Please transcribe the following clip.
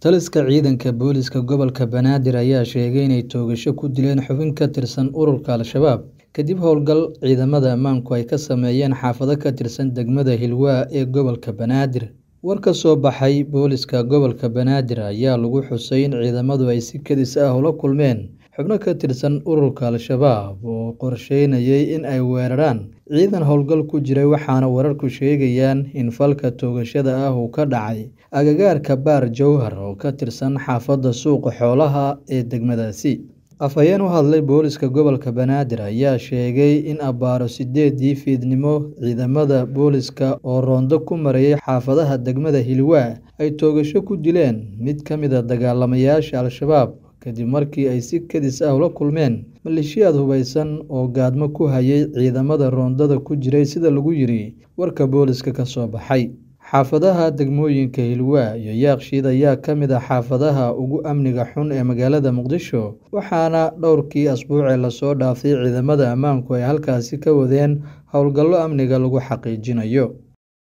Taliska ciidanka booliska gobolka Banaadir ayaa sheegay inay toogasho ku dileen xubin ka tirsan ururka Al-shabaab kadib howlgal ciidamada ammaanku ay ka sameeyeen xaafado ka tirsan degmada Hiilwaa ee gobolka Banaadir. War ka soo baxay booliska gobolka Banaadir ayaa lagu xusay in ciidamadu ay si kedis ah ula kulmeen xubno ka tirsan ururka Al-shabaab oo qorsheynayay in ay weeraraan ciidan howlgal ku jiray waxaana wararku sheegayaan in falka toogashada ah uu ka dhacay agagaarka Baar Jowhar oo ka tirsan xaafadda Suuqa Xoolaha ee degmadaasi. Afhayeen u hadlay booliska gobolka Banaadir ayaa sheegay in abbaaro sideedii fiidnimo ciidamada booliska oo roondo ku marayay xaafadaha degmada Hiilwaa ay toogasho ku dileen mid ka mid ah dagaalamayaasha Al-shabaab kadib markii ay si kedis ah ula kulmeen maleeshiyaad hubeysan oo gaadmo ku hayay ciidamada roondada ku jiray sida lagu yiri warka booliska ka soo baxay. Xaafadaha degmooyinka Hiilwaa iyo Yaaqshiid ayaa ka mid ah xaafadaha ugu amniga xun ee magaalada Muqdisho waxaana dhowrkii asbuuc ee lasoo dhaafay ciidamada ammaanku ay halkaasi ka wadeen howlgallo amniga lagu xaqiijinayo.